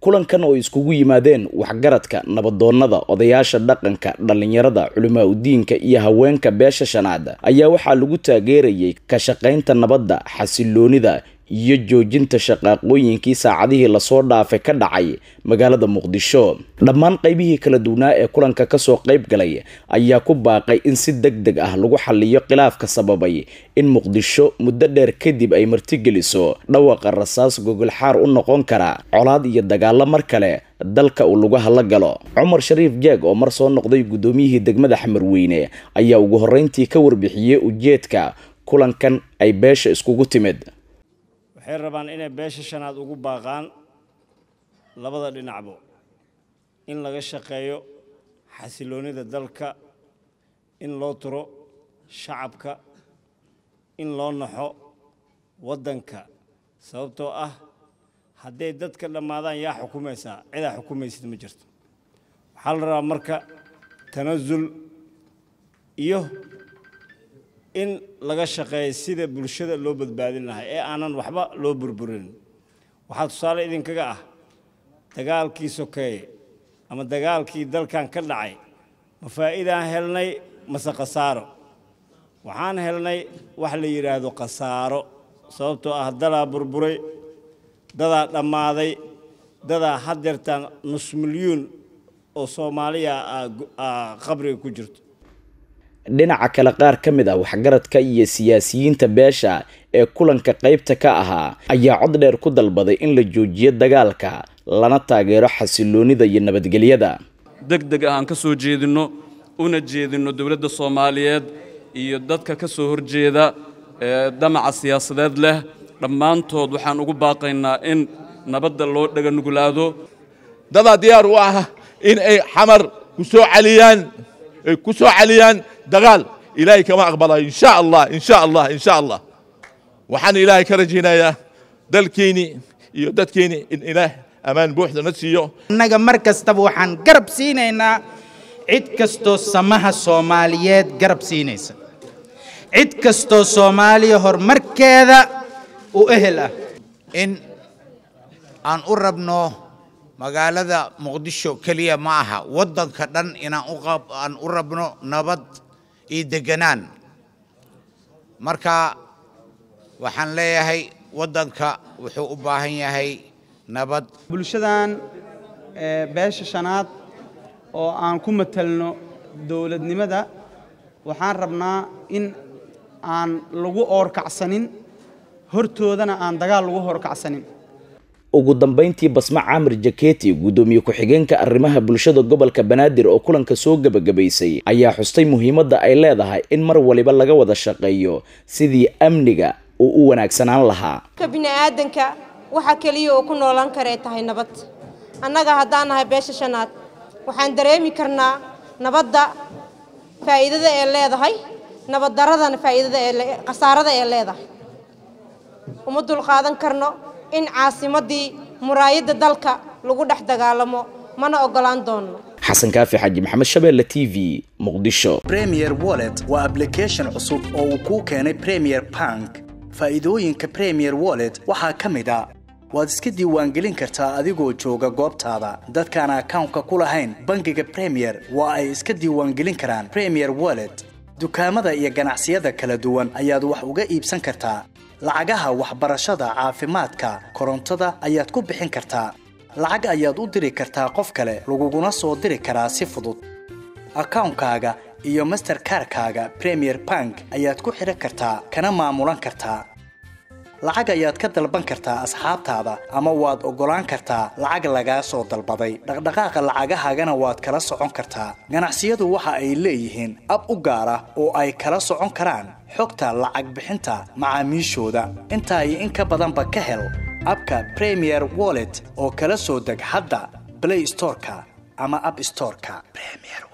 kulankan oo iskugu yimaadeen waxgaradka nabadoonnada odayaasha dhaqanka dhallinyarada culimaa udiinka iyo haweenka beesha shanaad ayaa waxaa lagu taageerayay ka shaqaynta nabadda xasiloonida iyo joojinta shaqaaqooyinkii saacadihii lasoo dhaafay ka dhacay magaalada muqdisho dhammaan qaybihii kala duwanaa ee kulanka kasoo qayb galay ayaa ku baaqay in si deg deg ah lagu xaliyo khilaafka sababay in muqdisho muddo dheer kadib ay martigeliso dhawaqa rasaas gogolxaar u noqon kara colaad iyo dagaalo mar kale dalka uu lagu hadla galo cumar shariif jeeg oo mar soo noqday guddoomiyihii degmada xamarweyne ayaa ugu horreyntii ka warbixiyey ujeedka kulankan ay beesha iskugu timid waxay rabaan inay beesha shanaad ugu baaqaan labada dhinacbo in laga shaqeeyo xasiloonnida dalka in loo turo shacabka in loo naxo waddanka sababtoo ah hadday dadka dhammaadaan yaa xukumaysaa cidaa xukumaysid ma jirto waxaa la rabaa marka tanasul iyo in laga shaqeeyo sida bulshada loo badbaadin lahaa ee aanan waxba loo burburin waxaa tusaale idinkaga ah dagaalkii sokeeye ama dagaalkii dalkan ka dhacay ma faa'iidaan helnay mase khasaaro waxaan helnay wax la yidhaahdo khasaaro sababtoo ah dadaa burburay dadaa dhammaaday dadaa haddeertaan nus milyuun oo soomaaliya qabriga ku jirto dhinaca kale qaar ka mid ah waxgaradka iyo siyaasiyiinta beesha ee kulanka qaybta ka ahaa ayaa cod dheer ku dalbaday in la joojiyo dagaalka lana taageero xasiloonida iyo nabadgelyada deg deg ah aan ka soo jeedinno una jeedinno dowladda soomaaliyeed iyo dadka ka soo horjeeda ee damaca siyaasadeed leh dhammaantood waxaan ugu baaqaynaa in nabadda loo dhaga nuglaado dadaa diyaar u ah in ay xamar ku soo caliyaan ay ku soo caliyaan dagaal ilaahay kama aqbalayo insha allah insha allah insha allah waxaan ilaahay ka rajaynayaa dalkeenni iyo dadkeenni in ilaah ammaan buuxda na siiyo annaga mar kastaba waxaan garab siinaynaa cid kastoo samaha soomaaliyeed garab siinaysa cid kastoo soomaaliya horumarkeeda u ehel ah in aan u rabno magaalada muqdisho keliya ma aha waddanka dhan inaan aan u rabno nabad iyo deganaan marka waxaan leeyahay waddanka wuxuu u baahan yahay nabad bulshadan beesha shanaad oo aan ku matelno dowladnimada waxaan rabnaa in aan lagu oorkacsanin hortoodana aan dagaal lagu horkacsanin ugu dambayntii basma caamir jaketi guddoomiye ku-xigeenka arrimaha bulshada gobolka banaadir oo kulanka soo gebagabaysay ayaa xustay muhiimadda ay leedahay in mar waliba laga wada shaqeeyo sidii amniga uu u wanaagsanaan lahaa ka bini'aadanka waxa keliya uu ku noolaan karee tahay nabad annaga haddaan nahay beesha shanaad waxaan dareemi karnaa nabadda faa'iidada ee leedahay nabaddaradana faa'iidada ee khasaarada ee leedahay uma dulqaadan karno in caasimaddii muraayadda dalka lagu dhex dagaalamo mana oggolaan doonno xasan kaafi xaaji maxamed shabeelle t v muqdisho premier wallet waa ablication cusub oo uu kuu keenay premier bank faa'iidooyinka premier wallet waxaa ka mid a waad iska diiwaangelin kartaa adigoo jooga goobtaada dadkaan akawnka ku lahayn bangiga premier waa ay iska diiwaangelin karaan premier wallet dukaamada iyo ganacsiyada kala duwan ayaad wax uga iibsan kartaa lacagaha waxbarashada caafimaadka korontada ayaad ku bixin kartaa lacag ayaad u diri kartaa qof kale laguguna soo diri karaa si fudud akawnkaaga iyo masterkarkaaga premier bank ayaad ku xidhan kartaa kana maamulan kartaa lacag ayaad ka dalban kartaa asxaabtaada ama waad oggolaan kartaa lacag lagaa soo dalbaday dhaqdhaqaaqa lacagahaagana waad kala socon kartaa ganacsiyadu waxa ay leeyihiin ab u gaar ah oo ay kala socon karaan xogta lacag bixinta macaamiishooda intaa iyo in ka badanba ka hel abka premier wallet oo kala soo deg hadda blay storeka ama ab storeka